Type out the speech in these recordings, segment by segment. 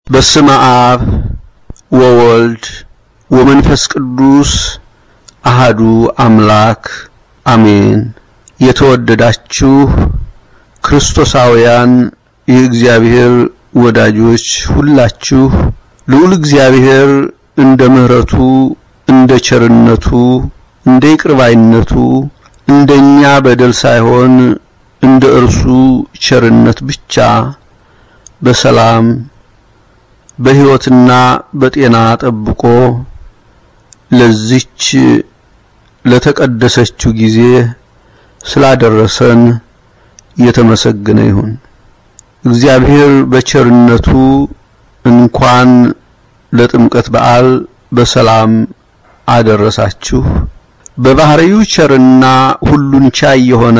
በስመ አብ ወወልድ ወመንፈስ ቅዱስ አሃዱ አምላክ አሜን። የተወደዳችሁ ክርስቶሳውያን የእግዚአብሔር ወዳጆች ሁላችሁ ልዑል እግዚአብሔር እንደ ምሕረቱ እንደ ቸርነቱ እንደ ይቅርባይነቱ እንደኛ በደል ሳይሆን እንደ እርሱ ቸርነት ብቻ በሰላም በሕይወትና በጤና ጠብቆ ለዚች ለተቀደሰችው ጊዜ ስላደረሰን የተመሰገነ ይሁን። እግዚአብሔር በቸርነቱ እንኳን ለጥምቀት በዓል በሰላም አደረሳችሁ። በባህሪው ቸርና ሁሉን ቻይ የሆነ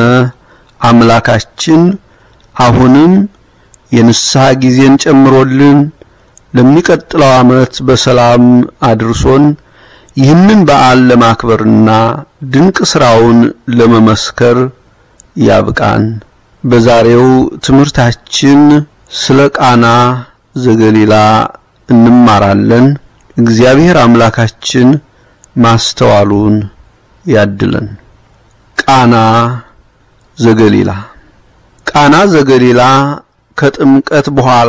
አምላካችን አሁንም የንስሐ ጊዜን ጨምሮልን ለሚቀጥለው ዓመት በሰላም አድርሶን ይህንን በዓል ለማክበርና ድንቅ ስራውን ለመመስከር ያብቃን። በዛሬው ትምህርታችን ስለ ቃና ዘገሊላ እንማራለን። እግዚአብሔር አምላካችን ማስተዋሉን ያድለን። ቃና ዘገሊላ ቃና ዘገሊላ ከጥምቀት በኋላ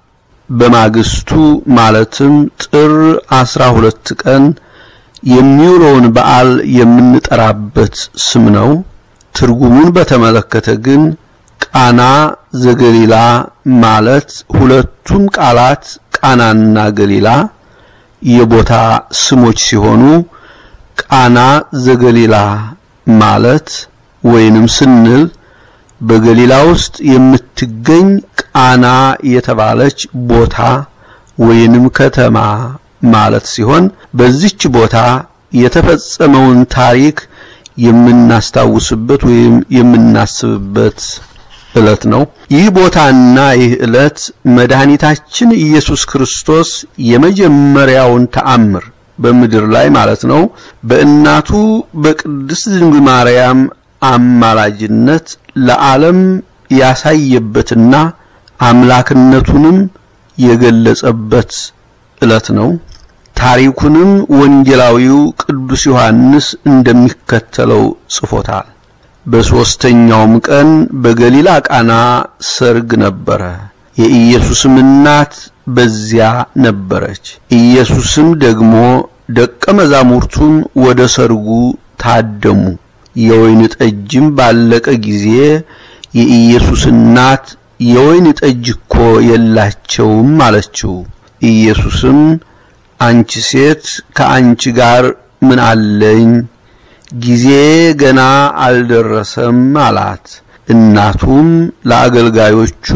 በማግስቱ ማለትም ጥር አስራ ሁለት ቀን የሚውለውን በዓል የምንጠራበት ስም ነው። ትርጉሙን በተመለከተ ግን ቃና ዘገሊላ ማለት ሁለቱም ቃላት ቃናና ገሊላ የቦታ ስሞች ሲሆኑ ቃና ዘገሊላ ማለት ወይንም ስንል በገሊላ ውስጥ የምትገኝ ቃና የተባለች ቦታ ወይንም ከተማ ማለት ሲሆን በዚች ቦታ የተፈጸመውን ታሪክ የምናስታውስበት ወይም የምናስብበት ዕለት ነው። ይህ ቦታና ይህ ዕለት መድኃኒታችን ኢየሱስ ክርስቶስ የመጀመሪያውን ተአምር በምድር ላይ ማለት ነው በእናቱ በቅድስት ድንግል ማርያም አማላጅነት ለዓለም ያሳየበትና አምላክነቱንም የገለጸበት ዕለት ነው። ታሪኩንም ወንጌላዊው ቅዱስ ዮሐንስ እንደሚከተለው ጽፎታል። በሦስተኛውም ቀን በገሊላ ቃና ሰርግ ነበረ። የኢየሱስም እናት በዚያ ነበረች። ኢየሱስም ደግሞ ደቀ መዛሙርቱም ወደ ሰርጉ ታደሙ። የወይን ጠጅም ባለቀ ጊዜ የኢየሱስ እናት የወይን ጠጅ እኮ የላቸውም አለችው። ኢየሱስም አንቺ ሴት ከአንቺ ጋር ምን አለኝ? ጊዜ ገና አልደረሰም አላት። እናቱም ለአገልጋዮቹ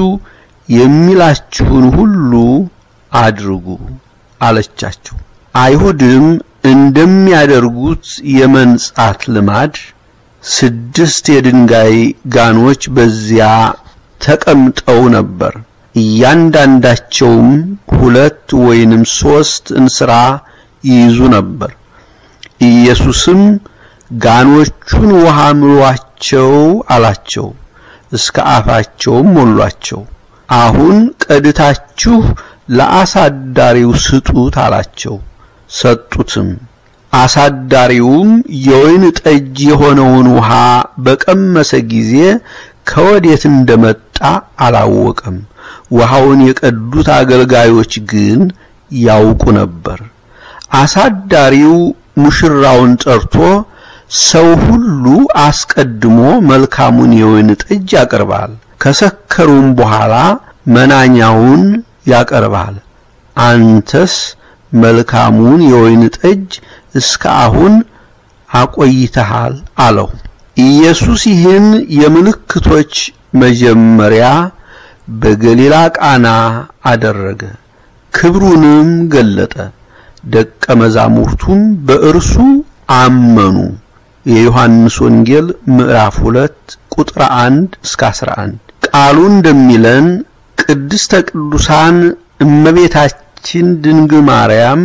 የሚላችሁን ሁሉ አድርጉ አለቻቸው። አይሁድም እንደሚያደርጉት የመንጻት ልማድ ስድስት የድንጋይ ጋኖች በዚያ ተቀምጠው ነበር። እያንዳንዳቸውም ሁለት ወይንም ሶስት እንስራ ይይዙ ነበር። ኢየሱስም ጋኖቹን ውሃ ምሏቸው አላቸው። እስከ አፋቸውም ሞሏቸው። አሁን ቀድታችሁ ለአሳዳሪው ስጡት አላቸው። ሰጡትም። አሳዳሪውም የወይን ጠጅ የሆነውን ውሃ በቀመሰ ጊዜ ከወዴት እንደመጣ አላወቀም። ውሃውን የቀዱት አገልጋዮች ግን ያውቁ ነበር። አሳዳሪው ሙሽራውን ጠርቶ ሰው ሁሉ አስቀድሞ መልካሙን የወይን ጠጅ ያቀርባል፣ ከሰከሩም በኋላ መናኛውን ያቀርባል። አንተስ መልካሙን የወይን ጠጅ እስከ አሁን አቆይተሃል አለው። ኢየሱስ ይህን የምልክቶች መጀመሪያ በገሊላ ቃና አደረገ፣ ክብሩንም ገለጠ። ደቀ መዛሙርቱም በእርሱ አመኑ። የዮሐንስ ወንጌል ምዕራፍ 2 ቁጥር 1 እስከ 11 ቃሉ እንደሚለን ቅድስተ ቅዱሳን እመቤታችን ድንግል ማርያም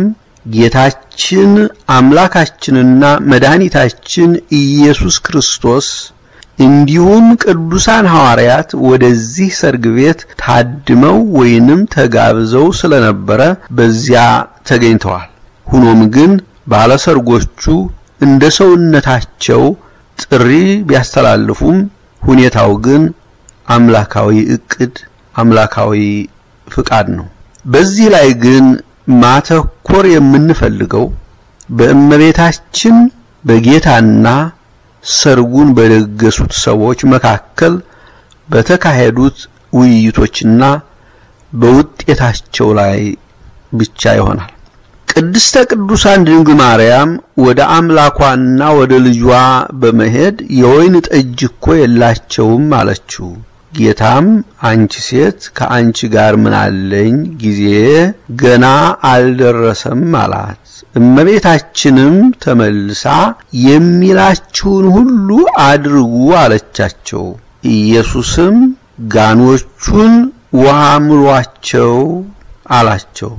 ጌታችን አምላካችንና መድኃኒታችን ኢየሱስ ክርስቶስ እንዲሁም ቅዱሳን ሐዋርያት ወደዚህ ሰርግ ቤት ታድመው ወይንም ተጋብዘው ስለነበረ በዚያ ተገኝተዋል። ሆኖም ግን ባለሰርጎቹ እንደ ሰውነታቸው ጥሪ ቢያስተላልፉም ሁኔታው ግን አምላካዊ ዕቅድ፣ አምላካዊ ፍቃድ ነው። በዚህ ላይ ግን ማተኮር የምንፈልገው በእመቤታችን በጌታና ሰርጉን በደገሱት ሰዎች መካከል በተካሄዱት ውይይቶችና በውጤታቸው ላይ ብቻ ይሆናል። ቅድስተ ቅዱሳን ድንግል ማርያም ወደ አምላኳና ወደ ልጇ በመሄድ የወይን ጠጅ እኮ የላቸውም አለችው። ጌታም አንቺ ሴት ከአንቺ ጋር ምን አለኝ? ጊዜ ገና አልደረሰም አላት። እመቤታችንም ተመልሳ የሚላችሁን ሁሉ አድርጉ አለቻቸው። ኢየሱስም ጋኖቹን ውሃ ምሏቸው አላቸው።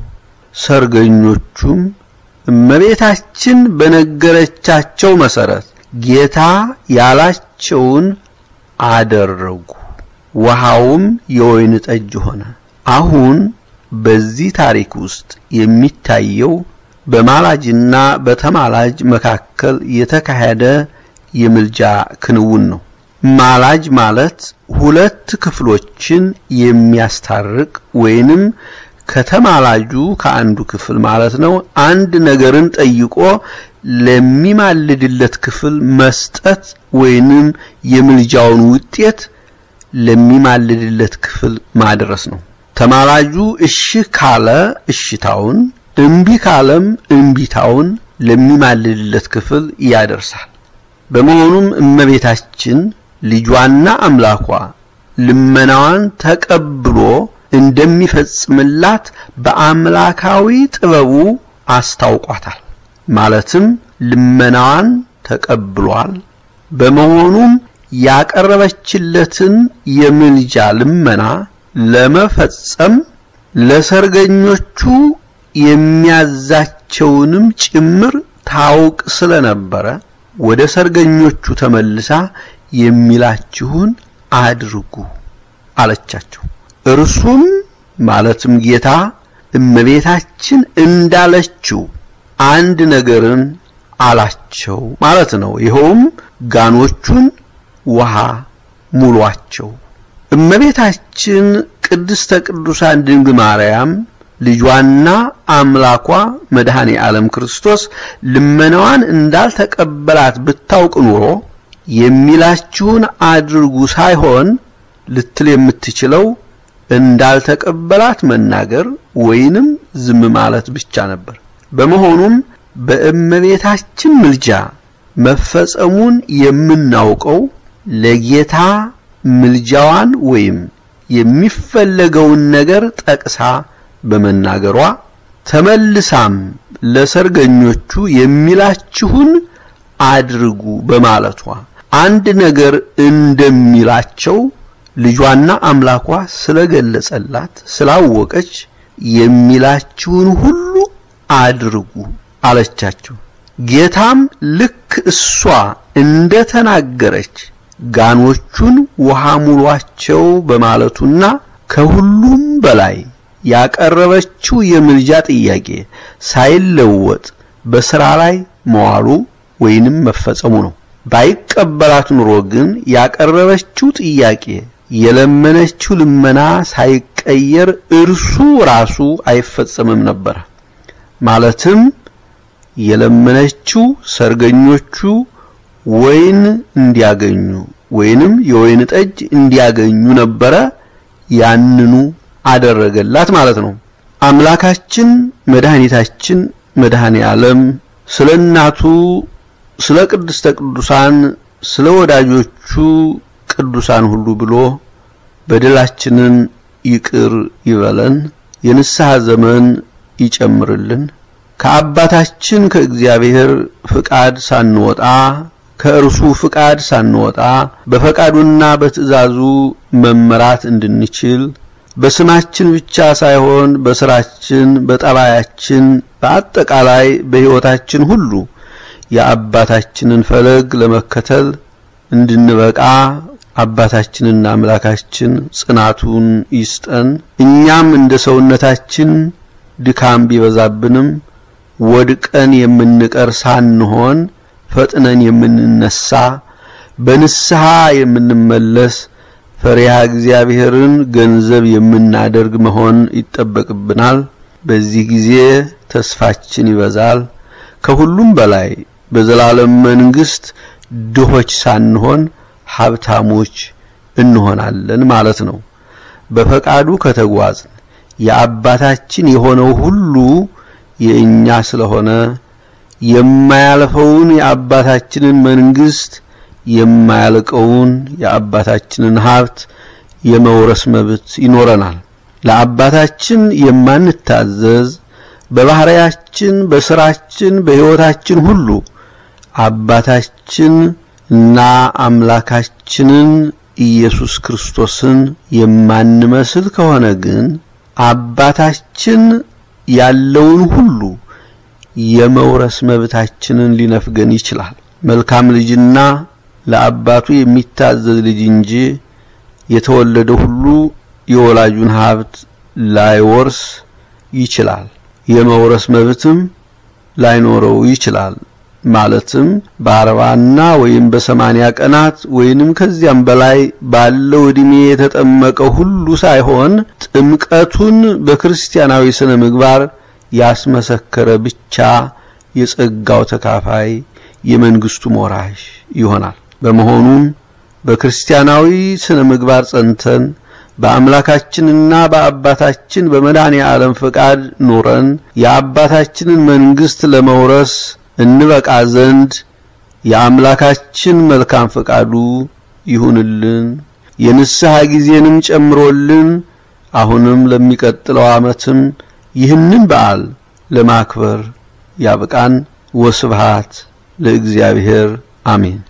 ሰርገኞቹም እመቤታችን በነገረቻቸው መሰረት ጌታ ያላቸውን አደረጉ። ውሃውም የወይን ጠጅ ሆነ። አሁን በዚህ ታሪክ ውስጥ የሚታየው በማላጅና በተማላጅ መካከል የተካሄደ የምልጃ ክንውን ነው። ማላጅ ማለት ሁለት ክፍሎችን የሚያስታርቅ ወይንም ከተማላጁ ከአንዱ ክፍል ማለት ነው አንድ ነገርን ጠይቆ ለሚማልድለት ክፍል መስጠት ወይንም የምልጃውን ውጤት ለሚማልድለት ክፍል ማድረስ ነው። ተማላጁ እሺ ካለ እሽታውን፣ እምቢ ካለም እምቢታውን ለሚማልድለት ክፍል ያደርሳል። በመሆኑም እመቤታችን ልጇና አምላኳ ልመናዋን ተቀብሎ እንደሚፈጽምላት በአምላካዊ ጥበቡ አስታውቋታል። ማለትም ልመናዋን ተቀብሏል። በመሆኑም ያቀረበችለትን የምልጃ ልመና ለመፈጸም ለሰርገኞቹ የሚያዛቸውንም ጭምር ታውቅ ስለነበረ ወደ ሰርገኞቹ ተመልሳ የሚላችሁን አድርጉ አለቻቸው። እርሱም ማለትም ጌታ እመቤታችን እንዳለችው አንድ ነገርን አላቸው ማለት ነው። ይኸውም ጋኖቹን ውሃ ሙሏቸው። እመቤታችን ቅድስተ ቅዱሳን ድንግል ማርያም ልጇና አምላኳ መድኃኔ ዓለም ክርስቶስ ልመናዋን እንዳልተቀበላት ብታውቅ ኑሮ የሚላችሁን አድርጉ ሳይሆን ልትል የምትችለው እንዳልተቀበላት መናገር ወይንም ዝም ማለት ብቻ ነበር። በመሆኑም በእመቤታችን ምልጃ መፈጸሙን የምናውቀው ለጌታ ምልጃዋን ወይም የሚፈለገውን ነገር ጠቅሳ በመናገሯ ተመልሳም ለሰርገኞቹ የሚላችሁን አድርጉ በማለቷ አንድ ነገር እንደሚላቸው ልጇና አምላኳ ስለገለጸላት ስላወቀች የሚላችሁን ሁሉ አድርጉ አለቻቸው። ጌታም ልክ እሷ እንደተናገረች ጋኖቹን ውሃ ሙሏቸው በማለቱና ከሁሉም በላይ ያቀረበችው የምልጃ ጥያቄ ሳይለወጥ በስራ ላይ መዋሉ ወይንም መፈጸሙ ነው። ባይቀበላት ኑሮ ግን ያቀረበችው ጥያቄ የለመነችው ልመና ሳይቀየር እርሱ ራሱ አይፈጸምም ነበር። ማለትም የለመነችው ሰርገኞቹ ወይን እንዲያገኙ ወይንም የወይን ጠጅ እንዲያገኙ ነበረ። ያንኑ አደረገላት ማለት ነው። አምላካችን መድኃኒታችን መድኃኔ ዓለም ስለ እናቱ ስለ ቅድስተ ቅዱሳን ስለ ወዳጆቹ ቅዱሳን ሁሉ ብሎ በደላችንን ይቅር ይበለን፣ የንስሐ ዘመን ይጨምርልን። ከአባታችን ከእግዚአብሔር ፍቃድ ሳንወጣ ከእርሱ ፍቃድ ሳንወጣ በፈቃዱና በትእዛዙ መመራት እንድንችል በስማችን ብቻ ሳይሆን በስራችን፣ በጠባያችን፣ በአጠቃላይ በሕይወታችን ሁሉ የአባታችንን ፈለግ ለመከተል እንድንበቃ አባታችንና አምላካችን ጽናቱን ይስጠን። እኛም እንደ ሰውነታችን ድካም ቢበዛብንም ወድቀን የምንቀር ሳንሆን ፈጥነን የምንነሳ በንስሐ የምንመለስ ፈሪሃ እግዚአብሔርን ገንዘብ የምናደርግ መሆን ይጠበቅብናል። በዚህ ጊዜ ተስፋችን ይበዛል። ከሁሉም በላይ በዘላለም መንግስት ድሆች ሳንሆን ሀብታሞች እንሆናለን ማለት ነው። በፈቃዱ ከተጓዝን የአባታችን የሆነው ሁሉ የእኛ ስለሆነ የማያልፈውን የአባታችንን መንግስት የማያልቀውን የአባታችንን ሀብት የመውረስ መብት ይኖረናል። ለአባታችን የማንታዘዝ በባህሪያችን፣ በስራችን፣ በሕይወታችን ሁሉ አባታችን እና አምላካችንን ኢየሱስ ክርስቶስን የማንመስል ከሆነ ግን አባታችን ያለውን ሁሉ የመውረስ መብታችንን ሊነፍገን ይችላል። መልካም ልጅና ለአባቱ የሚታዘዝ ልጅ እንጂ የተወለደ ሁሉ የወላጁን ሀብት ላይወርስ ይችላል። የመውረስ መብትም ላይኖረው ይችላል። ማለትም በአርባና ወይም በሰማንያ ቀናት ወይንም ከዚያም በላይ ባለው ዕድሜ የተጠመቀው ሁሉ ሳይሆን ጥምቀቱን በክርስቲያናዊ ስነ ምግባር ያስመሰከረ ብቻ የጸጋው ተካፋይ የመንግስቱ ወራሽ ይሆናል። በመሆኑም በክርስቲያናዊ ስነ ምግባር ጸንተን በአምላካችንና በአባታችን በመድኃኔ ዓለም ፈቃድ ኑረን የአባታችንን መንግስት ለመውረስ እንበቃ ዘንድ የአምላካችን መልካም ፈቃዱ ይሁንልን። የንስሐ ጊዜንም ጨምሮልን አሁንም ለሚቀጥለው ዓመትም ይህንን በዓል ለማክበር ያብቃን። ወስብሃት ለእግዚአብሔር አሜን።